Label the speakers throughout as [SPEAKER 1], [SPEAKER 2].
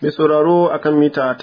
[SPEAKER 1] Mai sauraro akan mita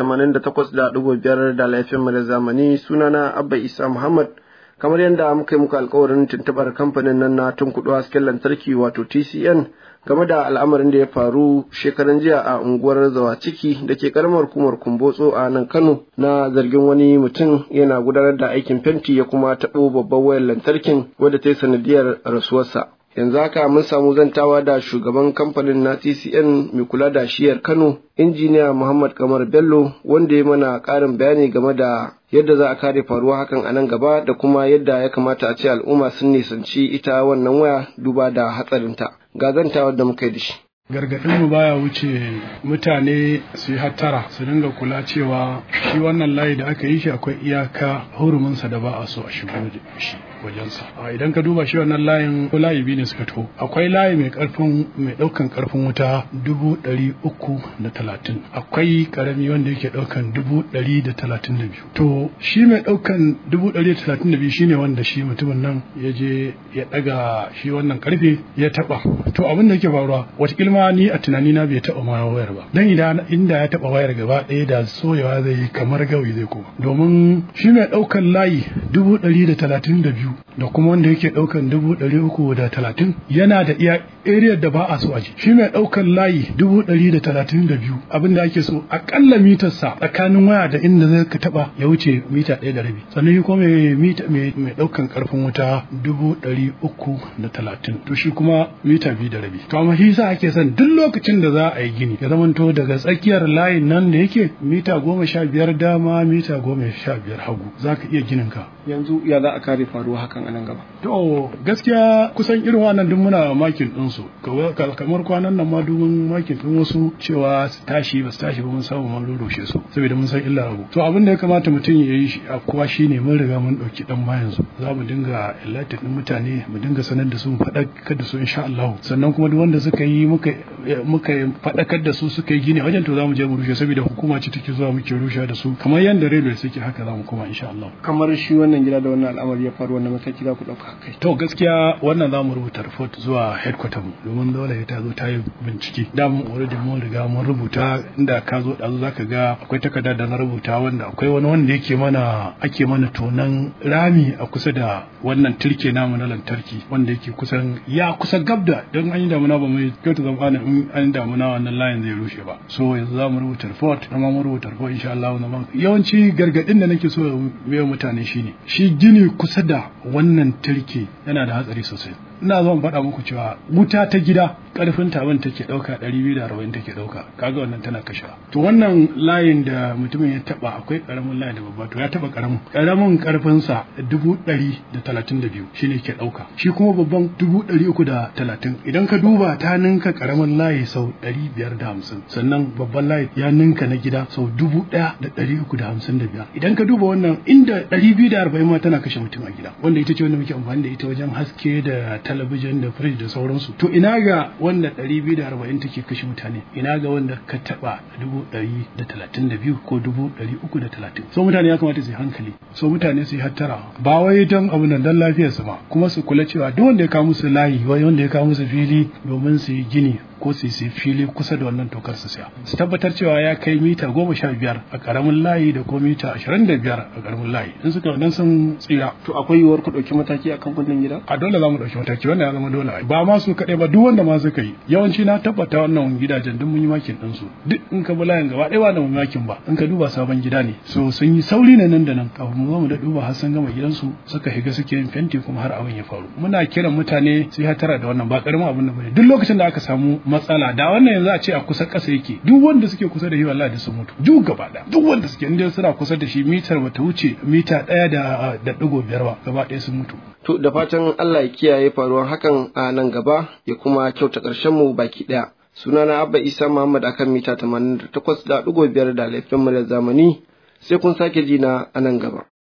[SPEAKER 1] 88.5 da laifin mu da zamani sunana Abba Isa Muhammad kamar yadda muka yi muku alkawarin tuntubar kamfanin nan na tunkuɗo hasken lantarki wato TCN game da al'amarin da ya faru shekaran jiya a unguwar Zawaciki da ke karamar hukumar Kumbotso a nan Kano na zargin wani mutum yana gudanar da aikin fenti ya kuma taɓo babban wayar lantarkin wadda ta yi sanadiyar rasuwarsa. yanzu haka mun samu zantawa da shugaban kamfanin na TCN mai kula da shiyar Kano, injiniya Muhammad Kamar Bello wanda ya mana ƙarin bayani game da yadda za a kare faruwa hakan a nan gaba da kuma yadda ya kamata a ce al'umma sun nisanci ita wannan waya duba da hatsarinta. Ga zantawar da muka yi da shi.
[SPEAKER 2] gargaɗinmu baya wuce mutane su yi hattara su dinga kula cewa shi wannan layi da aka yi shi akwai iyaka huruminsa da ba a so a shigo da shi wajensa a idan ka duba shi wannan layin ko layi biyu ne suka to akwai layi mai karfin mai ɗaukan karfin wuta dubu ɗari uku da talatin akwai karami wanda yake ɗaukan dubu ɗari da talatin da biyu to shi mai ɗaukan dubu ɗari da talatin da biyu shine wanda shi mutumin nan ya je ya ɗaga shi wannan karfe ya taɓa to abin da yake faruwa wata ma ni a tunani na bai taɓa ma wayar ba dan idan inda ya taɓa wayar gaba ɗaya da soyawa zai yi kamar gawi zai koma domin shi mai ɗaukan layi dubu ɗari da talatin da biyu da kuma wanda yake ɗaukan dubu ɗari uku da talatin yana da iya area da ba a so a ji shi mai ɗaukan layi dubu ɗari da talatin da biyu abin da ake so aƙalla mitarsa tsakanin waya da inda zai ka taɓa ya wuce mita ɗaya da rabi sannan shi kuma mai ɗaukan ƙarfin wuta dubu ɗari uku da talatin to shi kuma mita biyu da rabi to amma shi sa ake son duk lokacin da za a yi gini ya zamanto daga tsakiyar layin nan da yake mita goma sha biyar dama mita goma sha biyar hagu za ka iya ginin ka
[SPEAKER 1] yanzu ya za a kare faruwa hakan a nan gaba
[SPEAKER 2] to gaskiya kusan irin wannan duk muna makin din su kamar kwanan nan ma domin makin din wasu cewa su tashi ba su tashi ba mun samu mun rurrushe su saboda mun san illa abu to abin da ya kamata mutum ya yi a kowa shine mun riga mun dauki dan bayan su za mu dinga enlighten din mutane mu dinga sanar da su mu faɗakar da su insha Allah sannan kuma duk wanda suka yi muka muka faɗakar da su suka yi gini wajen to za mu je mu rushe saboda hukuma ce take zuwa muke rushe da su kamar yadda railway suke haka za mu koma insha Allah
[SPEAKER 1] kamar shi wannan gida da wannan al'amari ya faru wannan mataki za ku ɗauka kai
[SPEAKER 2] to gaskiya wannan za mu rubuta report zuwa headquarter mu domin dole ta zo ta yi bincike da mun already mun riga mun rubuta inda ka zo da zaka ga akwai takarda da na rubuta wanda akwai wani wanda yake mana ake mana tonan rami a kusa da wannan turke namu na lantarki wanda yake kusan ya kusa gabda don an yi damuna ba mai kyautu zama ana in an damuna wannan layin zai rushe ba so yanzu za mu rubuta report na ma mu rubuta report insha Allah na yawanci gargadin da nake so ya mutane shine shi gini kusa da wannan turke yana da hatsari sosai ina zo in faɗa muku cewa wuta ta gida ƙarfin taban take ɗauka ɗari biyu da arba'in take ɗauka kaga wannan tana kashewa to wannan layin da mutumin ya taɓa akwai ƙaramin layin da babba to ya taɓa ƙaramin ƙaramin ƙarfinsa dubu ɗari da talatin da biyu shine ke ɗauka shi kuma babban dubu ɗari uku da talatin idan ka duba ta ninka ƙaramin layi sau ɗari biyar da hamsin sannan babban layi ya ninka na gida sau dubu ɗaya da ɗari uku da hamsin da biyar idan ka duba wannan inda ɗari biyu da arba'in ma tana kashe mutum a gida wanda ita ce wanda muke amfani da ita wajen haske da talabijin da firij da sauransu to ina ga wanda ɗari biyu da arba'in take kashe mutane ina ga wanda ka taɓa dubu ɗari da talatin da biyu ko dubu ɗari uku da talatin so mutane ya kamata su yi hankali so mutane su yi hattara ba wai don abu nan don lafiyarsu ba kuma su kula cewa duk wanda ya kawo musu layi wai wanda ya kawo musu fili domin su yi gini ko su yi fili kusa da wannan tokar su siya su tabbatar cewa ya kai mita goma sha biyar a karamin layi da ko mita ashirin da biyar a karamin layi in suka wannan sun tsira
[SPEAKER 1] to akwai yiwuwar ku ɗauki mataki akan wannan gida
[SPEAKER 2] a dole za mu ɗauki mataki wannan ya zama dole ba ma su kaɗai ba duk wanda ma suka yi yawanci na tabbata wannan gidajen duk mun yi makin ɗin su duk in ka bi layin gaba ɗaya ba da mu makin ba in ka duba sabon gida ne so sun yi sauri ne nan da nan kafin mu zo mu da duba har sun gama gidansu suka shiga suke yin fenti kuma har abin ya faru muna kiran mutane su yi hatara da wannan ba karamin abin da bane duk lokacin da aka samu matsala da wannan yanzu a ce a kusa ƙasa yake duk wanda suke kusa da shi wallahi da sun mutu duk gaba da duk wanda suke inda suna kusa da shi mitar bata wuce mita ɗaya da da ɗigo biyar ba gaba ɗaya sun mutu
[SPEAKER 1] to da fatan Allah ya kiyaye faruwar hakan a nan gaba ya kuma kyauta ƙarshen mu baki ɗaya sunana Abba Isa Muhammad akan mita 88.5 da laifin mu da zamani sai kun sake ji na a nan gaba